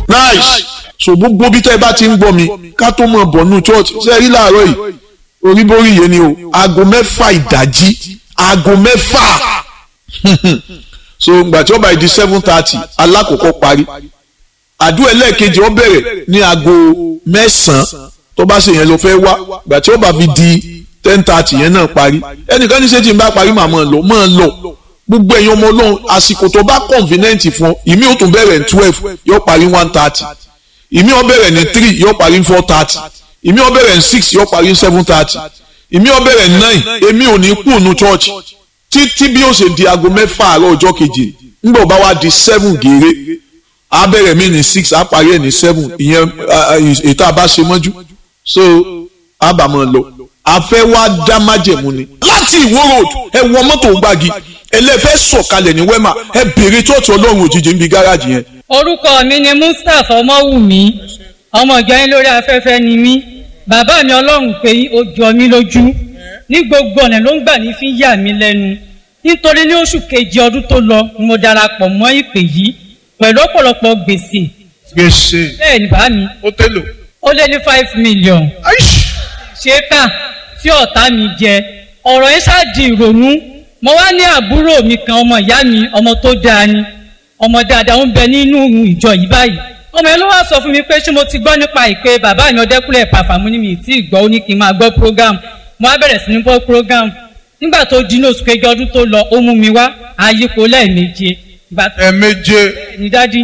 nice so gbogbo bí tẹ́ ẹ bá ti ń gbọ́ mi ká tó mọ̀ bọ̀ nù church ṣe rí láàárọ̀ yìí oríborí yẹn ni o aago mẹ́fà ìdájí aago mẹ́fà so gbà tí ó bá di seven thirty alákòókò parí àdúrà ẹlẹ́ẹ̀kejì ó bẹ̀rẹ̀ ní aago mẹ́sàn-án tó bá ṣe yẹn ló fẹ́ wá gbà tí ó bá fi di ten thirty yẹn náà parí ẹnìkan ní ṣé tí n bá parí màá máa lọ máa lọ gbogbo ẹ̀yin ọmọ ọlọ́run àsìkò tó bá convenient fún ìmí ó tún bẹ̀rẹ̀ ní twelve yóò parí one thirty ìmí ó bẹ̀rẹ̀ ní three yóò parí ní four thirty ìmí ó bẹ̀rẹ̀ ní six yóò parí ní seven thirty ìmí ó bẹ̀rẹ̀ ní nine èmi ò ní kú nu church títí bí ó ṣe di aago mẹ́fà àárọ̀ ọjọ́ keje nígbà ó bá wá di seven gèrè á bẹ̀rẹ̀ mí ní six á parí ẹ̀ ní seven ìyẹn ètò àbá ṣe mọ́jú so á bà mọ́ lọ afẹ́ wá dá májẹ̀mú ni láti ìwó road ẹ wọ mọ́tò gbági ẹlẹ́fẹ́ sọ̀kalẹ̀ ní wẹ́mà ẹ bèrè chọ́ọ̀tù ọlọ́run òjijì níbi gáràjì yẹn. orúkọ mi ni mustapha ọmọwùmí ọmọ ìjọ yín lórí afẹ́fẹ́ ni mí bàbá mi ọlọ́run pé ó jọ mí lójú ní gbogbo ọ̀nà ló ń gbà ní fi ń yà mí lẹ́nu nítorí ní oṣù kejì ọdún tó lọ ni mo darapọ̀ mọ́ ìpè yìí pẹ̀lú ọ̀pọ̀lọpọ̀ gbèsè gbèsè bẹ́ẹ̀ ni bá mi ó tẹ́lò. ó lé ní five million ṣé kà tí ọ̀tá mi jẹ ọ̀rọ̀ yẹn ṣáàdì ìrònú mo wá ní àbúrò mi kan ọmọ ìyá mi ọmọ tó dáa ni ọmọ dáadáa ń bẹ nínú ìjọ yìí báyìí ọmọ yẹn ló wá sọ fún mi pé ṣé mo ti gbọ́ nípa ìpè bàbá mi ọdẹkùnlé pàfàmù ní mi tí ì gbọ́ ó ní kí n máa gbọ́ program mo wá bẹ̀rẹ̀ sí ní gbọ́ program nígbà tó di ní oṣù kejì ọdún tó lọ ó mú mi wá àyípo lẹ́ẹ̀méje. ẹ̀ẹ̀méje. ní dádì